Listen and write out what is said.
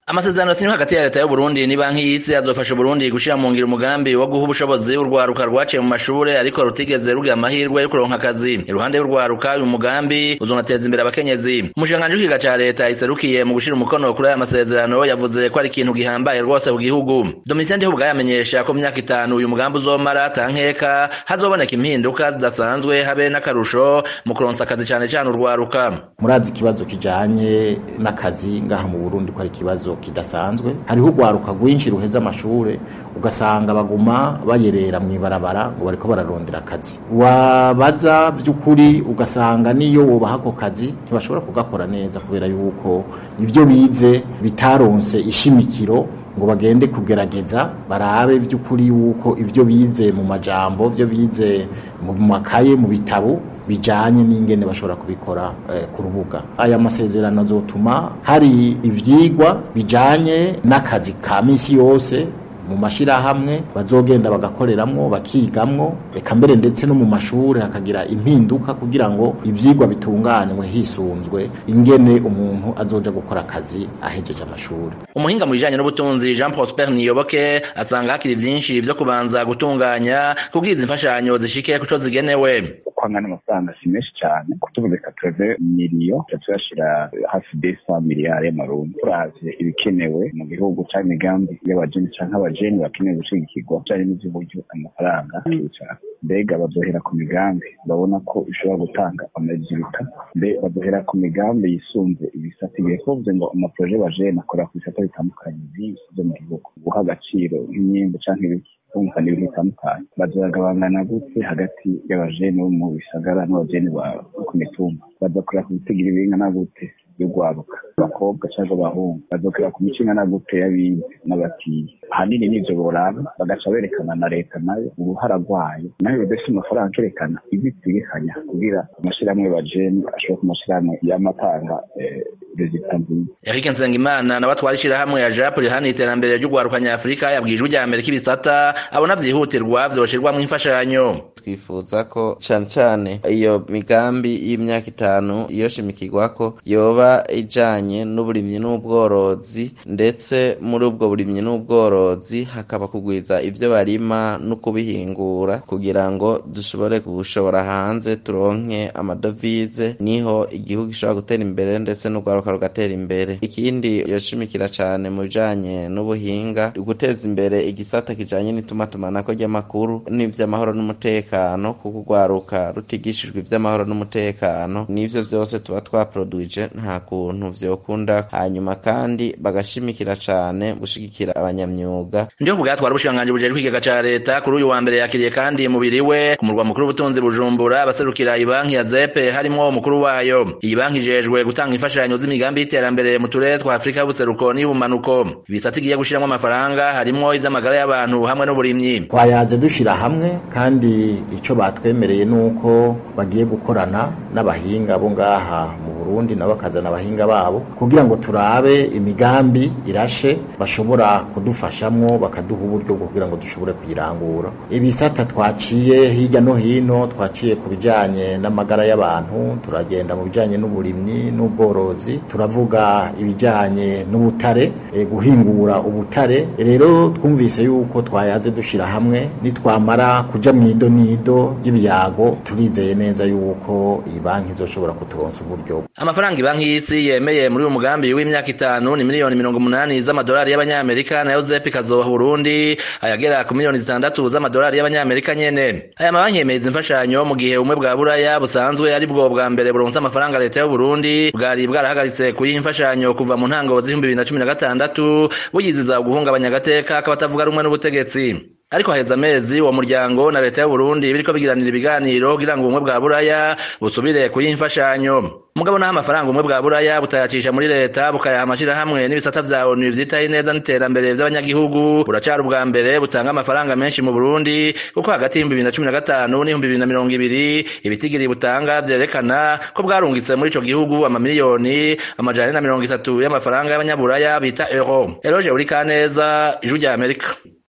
amasezerano yasinywe hagati ya leta y'uburundi ni banki y'isi azofasha uburundi gushira mu ngiro umugambi wo guha ubushobozi urwaruka rwaciye mu mashure ariko rutigeze rugira amahirwe yo kuronka akazi iruhande y'urwaruka uyu mugambi uzonateza imbere abakenyezi umushikiranganji w'ikiga ca leta iserukiye mu gushira umukono kuri aya masezerano yavuze ko ari ikintu gihambaye rwose mu gihugu domitien ndiho yamenyesha ko mu myaka itanu uyu mugambi uzomara tankeka hazoboneka impinduka zidasanzwe habe n'akarusho mu kuronsa akazi cane cane urwaruka murazi ikibazo kijanye n'akazi ngaha mu burundi ko ari ikibazo kidasanzwe hariho urwaruka rwinshi ruheza amashure ugasanga baguma bayerera mw'ibarabara ngo bariko bararondera akazi wabaza vy'ukuri ugasanga niyo wobaha ako kazi ntibashobora kugakora neza kubera yuko ivyo bize bitaronse ishimikiro ngo bagende kugerageza barabe vy'ukuri yuko ivyo bize mu majambo vyo bize mu makaye mu bitabo bijanye n'ingene bashobora kubikora eh, ku rubuga aya masezerano azotuma hari ivyigwa bijanye n'akazi ka misi yose mu mashirahamwe bazogenda bagakoreramwo bakigamwo eka mbere ndetse no mu mashure hakagira impinduka kugira ngo ivyigwa bitunganywe hisunzwe ingene umuntu azoja gukora akazi ahejeje amashuri umuhinga mu bijanye n'ubutunzi jean prosper niyoboke asanga hakiri vyinshi vyo kubanza gutunganya kubwiza imfashanyo zishike kuco zigenewe kwangana amafaranga si menshi cyane kutuvuze katureve miliyo tuyashira hafi desa miliyari y'amarundi turavye ibikenewe mu gihugu canke imigambi y'abajeni canke abajeni bakeneye gushigikirwa bijanye n'ivy'uburyo amafaranga akicara mbega bazohera ku migambi babona ko ishobora gutanga amajibuta mbe bazohera ku migambi yisunze ibisata igihe kuvuze ngo amaproje bajeni akora ku bisata bitandukanye vyinshi vyo mu gihugu guha agaciro nk'imyembe canke ibiki kumva n'ibintu bitandukanye bazagabangana gute hagati y'abajeni bo mu bisagara n'abajeni bo ku mitumba bazakorera ku bitigira ibingana gute y'urwaruka abakobwa cyangwa abahungu bazokorera ku mico ingana gute y'abize n'abatiye ahanini n'ivyo boraba bagaca berekana na leta nayo uruhara rwayo nayo bidafite amafaranga akerekana ibyo itegekanya kugira amashirahamwe bajeni ashobora ku mashirahamwe y'amatanga rezita nziza Eric Nsengimana nawe atwara ishirahamwe ya JAP rihana iterambere ry'urwaruka nyafurika yabwijwe rya mbere k'ibisata abona vyihutirwa vyoshirwamwo imfashanyo twifuza ko cane cane iyo migambi y'imyaka itanu yoshimikirwako yoba ijanye n'uburimyi n'ubworozi ndetse muri ubwo burimyi n'ubworozi hakaba kugwiza ivyo barima no kubihingura kugira ngo dushobore gushora hanze turonke amadovize niho igihugu gishobora gutera imbere ndetse n'urwaruka rugatera imbere ikindi yoshimikira cane mu bijanye n'ubuhinga guteza imbere igisata kijanye n'itumatumanako ry'amakuru n'ivy'amahoro n'umutekano kuko urwaruka rutigishijwe ivy'amahoro n'umutekano n'ivyo vyose tuba twaproduije nta kuntu vyokunda hanyuma kandi bagashimikira cane gushigikira abanyamyuga ndiho bwatwara ubushikiranganji bujejwe ikigega ca leta kuri uyu wa mbere yakiriye kandi mubiri we ku murwa mukuru w'ubutunzi bujumbura abaserukira ibanki ya zepe harimwo umukuru wayo iyi banki ijejwe gutanga imfashanyo z'imigambi y'iterambere mu turere twa afurika y'ubuseruko n'iy'ubumanuko ibisata igiye gushiramwo amafaranga harimwo ivy'amagara y'abantu hamwe n'uburimyi twayaze dushira hamwe kandi ico batwemereye nuko bagiye gukorana n'abahinga bo ngaha mu Burundi nabo bakazana abahinga babo kugira ngo turabe imigambi irashe bashobora kudufashamwo bakaduha uburyo bwo kugira ngo dushobore kuyirangura ibisata twaciye hirya no hino twaciye ku bijanye n'amagara y'abantu turagenda mu bijanye n'uburimyi n'ubworozi turavuga ibijanye n'ubutare e, guhingura ubutare rero twumvise yuko twayaze dushira hamwe nitwamara kuja mwido nido ry'ibiyago turizeye neza yuko iyi banki izoshobora kuturonsa uburyo amafaranga ibanki y'isi yemeye muri uyu mugambi w'imyaka itanu ni miliyoni mirongo umunani z'amadolari y'abanyamerika nayo zepi kazoha burundi ayagera ku miliyoni zitandatu z'amadolari y'abanyamerika nyene aya mabanki yemeza imfashanyo mu gihe ubumwe bwa buraya busanzwe ari bwo bwa mbere buronse amafaranga leta y'uburundi bwari bwarahagaritse kuyiha imfashanyo kuva mu ntango z'ibihumbi bibiri na cumi na gatandatu buyiziza guhungabanya agateka k'abatavuga rumwe n'ubutegetsi ariko haheze amezi uwo muryango na leta y'uburundi biriko bigiranira ibiganiro kugira ngo ubumwe bwa buraya busubire kuyiha imfashanyo mugabo naho amafaranga ubumwe bwa buraya butayacisha muri leta bukayaha amashirahamwe n'ibisata vya onu vyitaho ineza n'iterambere vy'abanyagihugu buracari ubwa mbere butanga amafaranga menshi mu burundi kuko hagati y'ibihumbi bibiri na cumi na gatanu n'ibihumbi bibiri na mirongo ibiri ibitigiri butanga vyerekana ko bwarungitse muri ico gihugu amamiliyoni amajana na mirongo itatu y'amafaranga y'abanyaburaya bita euro eroje uri kaneza ijwi rya amerika